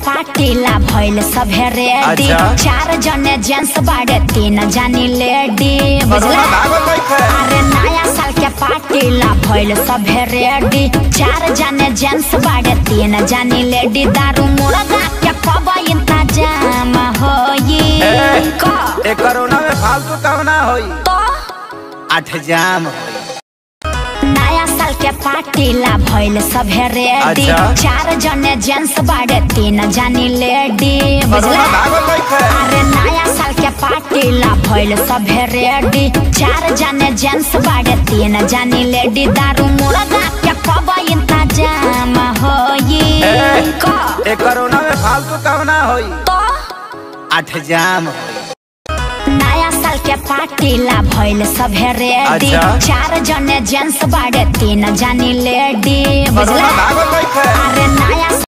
पार्टीला भइल सभे रेडी अच्छा। चार जने जेंट्स बाड़े तीन जानी लेडी बुझला अरे नया साल के पार्टीला भइल सभे रेडी चार जने जेंट्स बाड़े तीन जानी लेडी दारू मुर्गा के कब इंतजाम होई ए। का ए कोरोना में फालतू कहना होई तो आठ जाम नया साल के पार्टीला भइल सभे रेडी अच्छा। चार जने जेंट्स बाड़े तीन जानी लेडी बुझला अरे नया साल के पार्टीला भइल सभे रेडी चार जने जेंट्स बाड़े तीन जानी लेडी दारू मुर्गा के कब इंतजाम होई ए। का ए कोरोना में फालतू कहना होई तो आठ जाम नया साल के पार्टीला भइल सभे रेडी अच्छा। चार जने जेंट्स बाड़े तीन जानी लेडी बुझला अरे नया